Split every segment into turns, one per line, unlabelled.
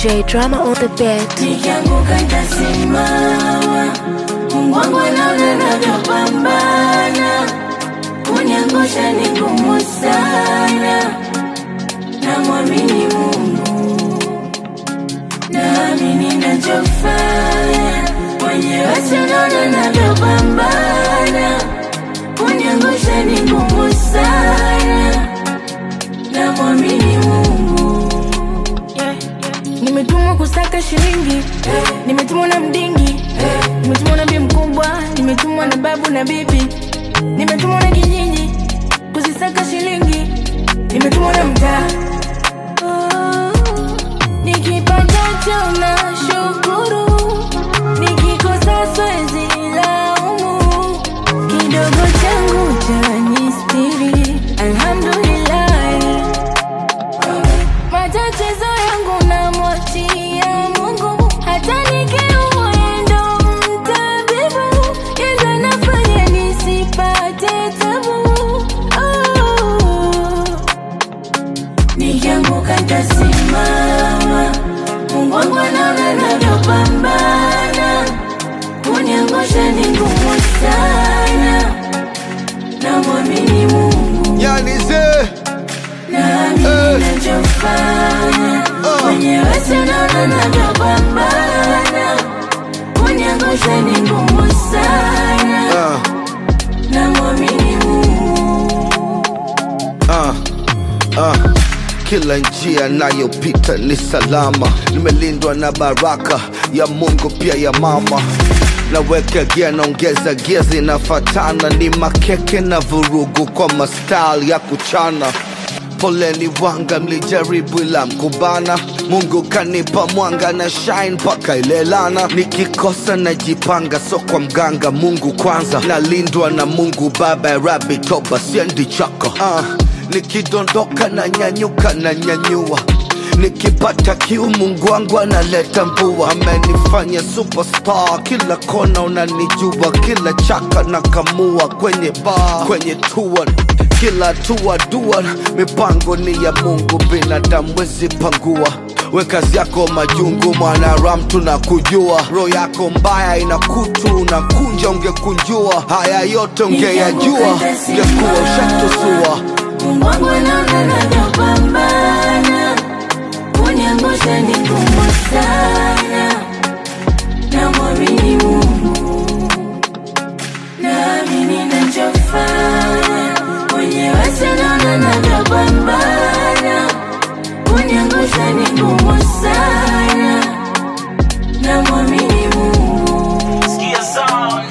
J Drama on the beat.
Nikianguka nitasimama, Mungu wangu anaona navyopambana, kuniangusha ni ngumu sana, namwamini Mungu, naamini nachofanya, mwenyewe sinaona navyopambana, kuniangusha ni ngumu sana, namwamini Mungu.
Nimetumwa kusaka shilingi, nimetumwa na mdingi, nimetumwa na bi mkubwa, nimetumwa na babu na bibi, nimetumwa na kijiji kuzisaka shilingi, nimetumwa na mtaa. Oh, Nikipata na shukuru, nikikosa siwezi laumu, kidogo changu chanistiri, alhamdulillah. Matatizo yangu namwachia Mungu, hata nikiumwa yeye ndo mtabibu, yeye ndo anafanya nisipate tabu. Oh.
Nikianguka nitasimama, Mungu wangu anaona navyopambana, kuniangusha ni ngumu sana, namwamini Mungu,
Yani ze
naamini nachofanya, mwenyewe sinaona navyopambana, kuniangusha ni ngumu sana,
uh,
namwamini Mungu.
uh, uh. Kila njia nayopita ni salama, nimelindwa na baraka ya Mungu pia ya mama. Naweka gia naongeza gia zinafatana, ni makeke na vurugu kwa mastyle ya kuchana. Poleni wanga, mlijaribu ila mkubana. Mungu kanipa mwanga na shine mpaka ilelana. Nikikosa najipanga, so kwa mganga. Mungu kwanza, nalindwa na Mungu Baba ya Rabi, toba siendi chaka. Uh, nikidondoka na nyanyuka na nyanyua nikipata kiu Mungu wangu analeta mvua, amenifanya superstar, kila kona unanijua, kila chaka na kamua kwenye bar, kwenye tour kila tua dua, mipango ni ya Mungu, binadamu wezi pangua. We kazi yako majungu, mwanaram tunakujua, roho yako mbaya ina kutu, unakunja ungekunjua, haya yote ungeyajua, ungekuwa ushatusua.
Mungu wangu anaona navyopambana, kuniangusha ni ngumu sana, namwamini Mungu, naamini nachofanya, mwenyewe sinaona navyopambana, kuniangusha ni ngumu sana, namwamini Mungu.
Sikia sound.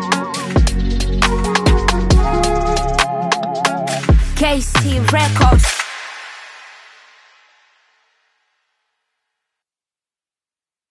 KC Records.